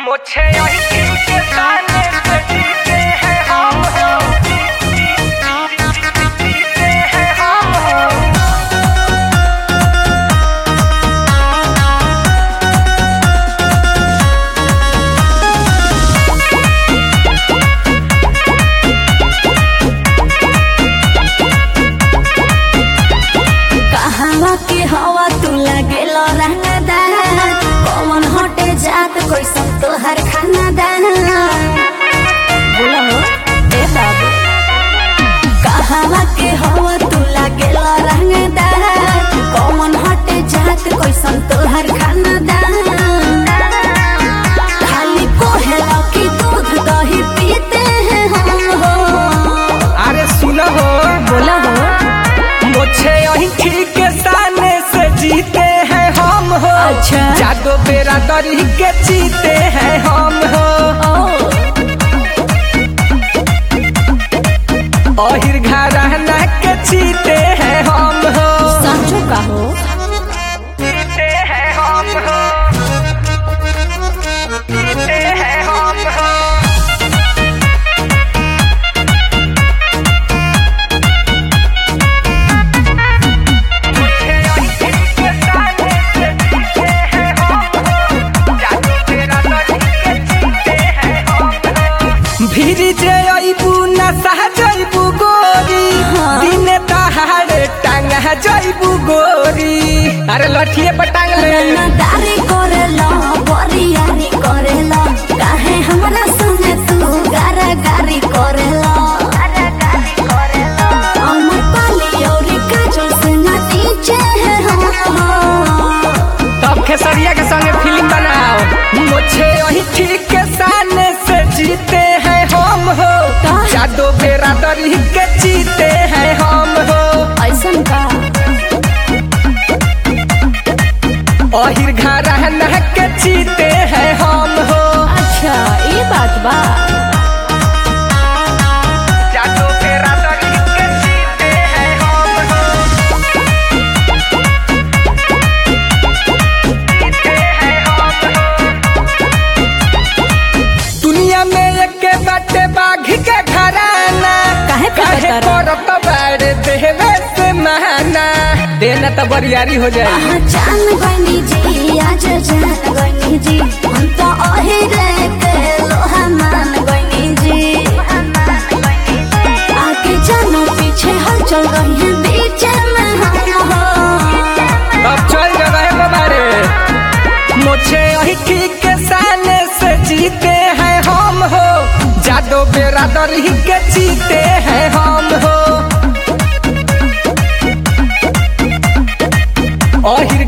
मुझे यही के ताने पे जीते हैं हम हो जीते हैं हम हो कहवा के हवा तू लागेल रंगदार कौन हटे जात कोई सब तोहर खाना दान बोला हो ए बाबू कहवा के हवा तू लागेल रंगदार कौन हटे जात कोई सब तोहर खाना दान खाली कोहला की दूध दही पीते हैं हम हो अरे सुनो हो बोला हो मुझे यही ठीक सामने से जीते हैं हम हो अच्छा। जादो बेरा दरी के जीते हैं हम हो ओ अहिर घराना के जीते हैं हम हो सांचो का हो जीते हैं हम हो जीते हैं हम हो मुझे यही ठीक सामने से जीते हैं हम हो जादू तेरा दरी के जीते हैं हम हो भीरी जे अइबू न सह जइबू गोरी हाँ। दिने तहारे टांग जइबू गोरी अरे लठिए पर टांग ले रंगदारी करेला बरियारी करेला काहे हमरा संगे तू गारागारी करेला अमर पाली औरी काजल से नतीजे हैं हम तब खेसरिया के संगे फिल्म बनाओ मुझे वही ठीक के सामने से जीते हैं हम हो का? जादो बेरा दरी के जीते हैं हम हो ऐसन का अहिर घराना के जीते हैं हम हो अच्छा ये बात बा जादू तेरा दरी के जीते हैं हम हो जीते हैं हम हो दुनिया में एक बाटे बाघ के घराना काहे पे काहे बता करत बाड़े देवे से महाना देना तो बरियारी हो जाए पहचान गनी जी आज जान गनी जी हम तो अहिरे के लोहा मान गनी जी आगे जानो पीछे हल चल रही है बीच में हम हो अब चल गए बाबारे मुझे यही ठीक के सामने से जीते हैं हम हो जादो बेरा दरी के जीते हैं हम हो अहिर